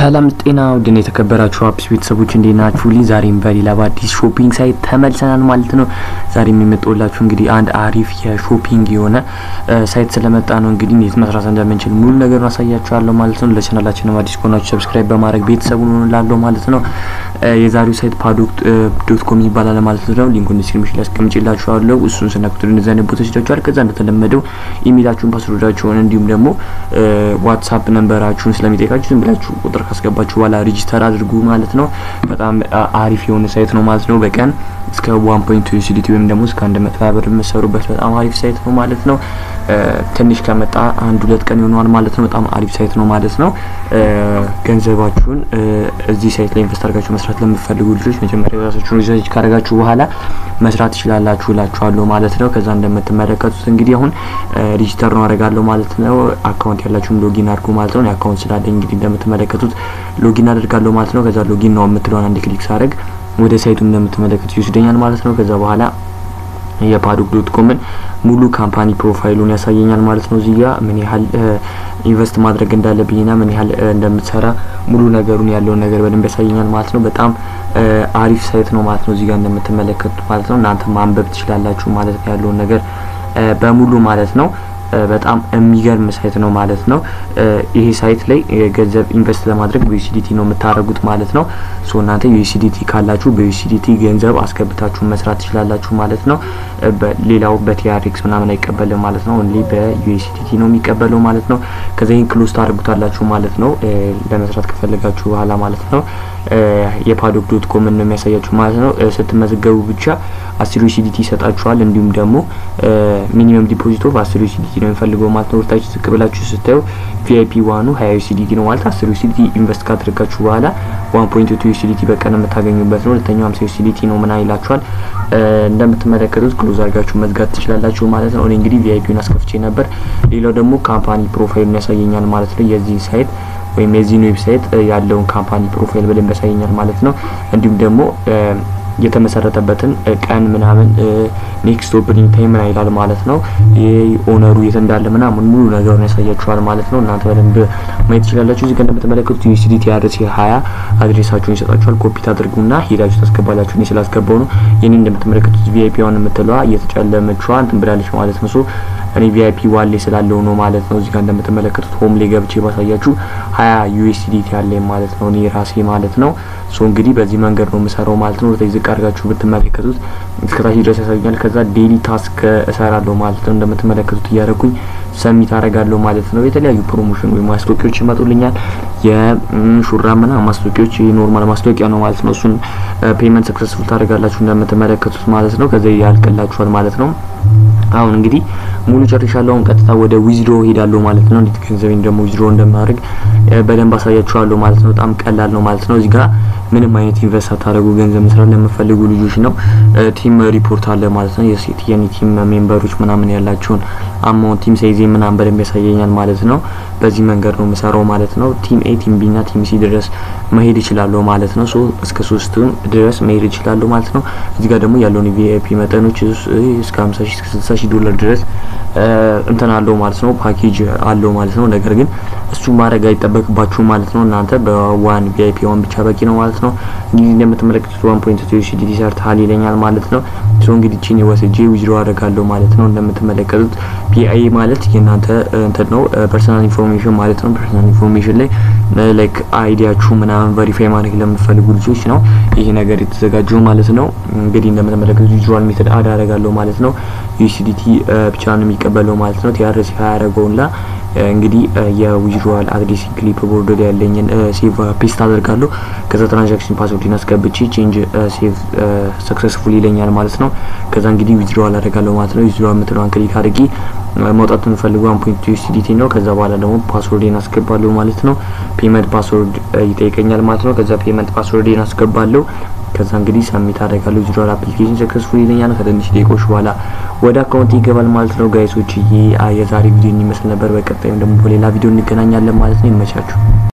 ሰላም ጤና ውድን የተከበራችሁ አፕስ ቤተሰቦች እንዴት ናችሁ? ልኝ ዛሬም በሌላ በአዲስ ሾፒንግ ሳይት ተመልሰናል ማለት ነው። ዛሬም የመጣሁላችሁ እንግዲህ አንድ አሪፍ የሾፒንግ የሆነ ሳይት ስለመጣ ነው። እንግዲህ እንዴት መስራት እንደምንችል ሙሉ ነገሩን አሳያችኋለሁ ማለት ነው። ለቻናላችንም አዲስ ከሆናችሁ ሰብስክራይብ በማድረግ ቤተሰቡን ሆንላለሁ ማለት ነው። የዛሬው ሳይት ፓዶክ ዶት ኮም ይባላል ማለት ነው። ሊንኩን ዲስክሪፕሽን ላይ አስቀምጬላችኋለሁ። እሱን ስነኩት እንደዚህ አይነት ቦታ ይወስዳችኋል። ከዛ እንደተለመደው ኢሜይላችሁን፣ ፓስወርዳችሁን እንዲሁም ደግሞ ዋትሳፕ ነንበራችሁን ስለሚጠይቃችሁ ዝም ብላችሁ ቁጥር ካስገባችሁ በኋላ ሬጂስተር አድርጉ ማለት ነው። በጣም አሪፍ የሆነ ሳይት ነው ማለት ነው። በቀን እስከ ዋን ፖይንት ዩሲዲቲ ወይም ደግሞ እስከ አንድ መቶ ብር የምትሰሩበት በጣም አሪፍ ሳይት ነው ማለት ነው። ትንሽ ከመጣ አንድ ሁለት ቀን ይሆነዋል ማለት ነው። በጣም አሪፍ ሳይት ነው ማለት ነው። ገንዘባችሁን እዚህ ሳይት ላይ ኢንቨስት አድርጋችሁ መስራት ለምትፈልጉ ልጆች መጀመሪያ የራሳችሁን ሪሰርች ካደረጋችሁ በኋላ መስራት ትችላላችሁ እላችኋለሁ ማለት ነው። ከዛ እንደምትመለከቱት እንግዲህ አሁን ሬጂስተር ነው አደርጋለሁ ማለት ነው። አካውንት ያላችሁን ሎጊን አድርጉ ማለት ነው። አካውንት ስላለኝ እንግዲህ እንደምትመለከቱት ሎጊን አደርጋለሁ ማለት ነው። ከዛ ሎጊን ነው የምትለውን አንድ ክሊክ ሳደርግ ወደ ሳይቱ እንደምትመለከቱት ይወስደኛል ማለት ነው። ከዛ በኋላ የፓዶክ ዶት ኮምን ሙሉ ካምፓኒ ፕሮፋይሉን ያሳየኛል ማለት ነው። እዚህ ጋር ምን ያህል ኢንቨስት ማድረግ እንዳለብኝና ምን ያህል እንደምትሰራ ሙሉ ነገሩን ያለውን ነገር በደንብ ያሳየኛል ማለት ነው። በጣም አሪፍ ሳይት ነው ማለት ነው። እዚህ ጋር እንደምትመለከቱት ማለት ነው። እናንተ ማንበብ ትችላላችሁ ማለት ነው ያለውን ነገር በሙሉ ማለት ነው። በጣም የሚገርም ሳይት ነው ማለት ነው። ይሄ ሳይት ላይ ገንዘብ ኢንቨስት ለማድረግ በዩሲዲቲ ነው የምታደርጉት ማለት ነው። ሶ እናንተ ዩሲዲቲ ካላችሁ በዩሲዲቲ ገንዘብ አስገብታችሁ መስራት ትችላላችሁ ማለት ነው። ሌላው በቲአርኤክስ ምናምን አይቀበልም ማለት ነው። ኦንሊ በዩሲዲቲ ነው የሚቀበለው ማለት ነው። ከዛ ይህን ክሎዝ ታደርጉታላችሁ ማለት ነው። ለመስራት ከፈለጋችሁ በኋላ ማለት ነው። የፓዶክ ዶት ኮም ነው የሚያሳያችሁ ማለት ነው። ስትመዘገቡ ብቻ አስር ዩሲዲቲ ይሰጣችኋል። እንዲሁም ደግሞ ሚኒመም ዲፖዚት ኦፍ አስር ዩሲዲቲ ነው የሚፈልገው ማለት ነው። ወርታችሁ ዝቅ ብላችሁ ስታዩ ቪአይፒ ዋኑ ሀያ ዩሲዲቲ ነው ማለት አስር ዩሲዲቲ ኢንቨስት ካደረጋችሁ በኋላ ዋን ፖይንት ቱ ዩሲዲቲ በቀን የምታገኙበት ነው። ሁለተኛው ሀምሳ ዩሲዲቲ ነው ምና ይላችኋል። እንደምትመለከቱት ክሎዝ አድርጋችሁ መዝጋት ትችላላችሁ ማለት ነው። እኔ እንግዲህ ቪአይፒውን አስከፍቼ ነበር። ሌላው ደግሞ ካምፓኒ ፕሮፋይሉን ያሳየኛል ማለት ነው የዚህ ሳይት ወይም የዚህን ዌብሳይት ያለውን ካምፓኒ ፕሮፋይል በደንብ ያሳየኛል ማለት ነው። እንዲሁም ደግሞ የተመሰረተበትን ቀን ምናምን ኔክስት ኦፕኒንግ ታይም ምን ይላል ማለት ነው። ይህ ኦነሩ የት እንዳለ ምናምን ሙሉ ነገሩን ያሳያችኋል ማለት ነው። እናንተ በደንብ ማየት ትችላላችሁ። እዚህ ጋር እንደምትመለከቱት ዩሲዲቲ አድሬስ ሀያ አድሬሳችሁን ይሰጣችኋል። ኮፒ ታድርጉና ሄዳችሁ ታስገባላችሁ። እኔ ስላስገባው ነው። ይህን እንደምትመለከቱት ቪአይፒ ዋን የምትለዋ እየተጨለመችዋ እንትን ብላለች ማለት ነው። ሶ እኔ ቪአይፒ ዋሌ ስላለው ነው ማለት ነው። እዚህ ጋር እንደምትመለከቱት ሆም ላይ ገብቼ ባሳያችሁ ሀያ ዩኤስዲቲ ያለኝ ማለት ነው እኔ ራሴ ማለት ነው። ሶ እንግዲህ በዚህ መንገድ ነው የምሰራው ማለት ነው። ወደዚህ ዝቅ አድርጋችሁ ብትመለከቱት እስከታች ድረስ ያሳዩኛል። ከዛ ዴሊ ታስክ እሰራለሁ ማለት ነው። እንደምትመለከቱት እያደረኩኝ ሰሚት አደርጋለሁ ማለት ነው። የተለያዩ ፕሮሞሽን ወይም ማስታወቂያዎች ይመጡልኛል። የሹራብ ምናምን ማስታወቂያዎች ኖርማል ማስታወቂያ ነው ማለት ነው። እሱን ፔመንት ሰክሰስፉል ታደርጋላችሁ እንደምትመለከቱት ማለት ነው። ከዛ ያልቅላችኋል ማለት ነው። አሁን እንግዲህ ሙሉ ጨርሻለሁ። አሁን ቀጥታ ወደ ዊዝድሮ ሄዳለሁ ማለት ነው። እንዴት ገንዘቤን ደግሞ ዊዝድሮ እንደማድረግ በደንብ አሳያችኋለሁ ማለት ነው። በጣም ቀላል ነው ማለት ነው። እዚህ ጋር ምንም አይነት ኢንቨስት ሳታደርጉ ገንዘብ መስራት ለምፈልጉ ልጆች ነው። ቲም ሪፖርት አለ ማለት ነው። የሴት የኔ ቲም ሜምበሮች ምናምን ያላቸውን አማውንት ቲም ሳይዜ ምናምን በደንብ ያሳየኛል ማለት ነው። በዚህ መንገድ ነው የምሰራው ማለት ነው። ቲም ኤ ቲም ቢ ና ቲም ሲ ድረስ መሄድ ይችላለሁ ማለት ነው። ሶ እስከ ሶስቱም ድረስ መሄድ ይችላለሁ ማለት ነው። እዚህ ጋር ደግሞ ያለውን ቪአይፒ መጠኖች እስከ 50 ሺህ እስከ 60 ሺህ ዶላር ድረስ እንትን አለው ማለት ነው። ፓኬጅ አለው ማለት ነው። ነገር ግን እሱ ማድረግ አይጠበቅባችሁም ማለት ነው። እናንተ በዋን ቪአይፒ ዋን ብቻ በቂ ነው ማለት ነው። እንግዲህ እንደምትመለከቱት ዋን ፖይንት ቱ ዩሲዲቲ ሰርተሃል ይለኛል ማለት ነው። ሶ እንግዲህ ቺን ወስጄ ዊዝድሮ አደርጋለሁ ማለት ነው። እንደምትመለከቱት ፒአይ ማለት የእናንተ እንትን ነው ፐርሰናል ኢንፎርሜሽን ማለት ነው። ፐርሰናል ኢንፎርሜሽን ላይ ላይክ አይዲያችሁ ምናምን ቨሪፋይ ማድረግ ለምትፈልጉ ልጆች ነው ይሄ ነገር የተዘጋጀው ማለት ነው። እንግዲህ እንደምትመለከቱት ዊዝድሮዋል ሜተድ አድ አደርጋለሁ ማለት ነው። ዩሲዲቲ ብቻ ነው የሚቀበለው ማለት ነው። ቲአርሲ ያደረገውና እንግዲህ የዊዝድሮዋል አድሬስ ክሊፕ ቦርድ ላይ ያለኝን ሴቭ ፔስት አደርጋለሁ። ከዛ ትራንዛክሽን ፓስወርድን አስገብቼ ቼንጅ ሴቭ ሰክሰስፉል ይለኛል ማለት ነው። ከዛ እንግዲህ ዊዝድሮዋል አደርጋለሁ ማለት ነው። ዊዝድሮዋል የምትለዋን ክሊክ አድርጌ መውጣት የምፈልገው ዋን ፖይንት ዩኤስዲቲ ነው። ከዛ በኋላ ደግሞ ፓስወርዴን አስገባለሁ ማለት ነው። ፔመንት ፓስወርድ ይጠይቀኛል ማለት ነው። ከዛ ፔመንት ፓስወርዴን አስገባለሁ። ከዛ እንግዲህ ሰሚት አደርጋለሁ። ዊዝድሮዋል አፕሊኬሽን ሰክሰስፉል ይለኛል። ከትንሽ ደቂቆች በኋላ ወደ አካውንት ይገባል ማለት ነው። ጋይሶች የዛሬ ቪዲዮ ይመስል ነበር። በቀጣይም ደግሞ በሌላ ቪዲዮ እንገናኛለን ማለት ነው። ይመቻችሁ።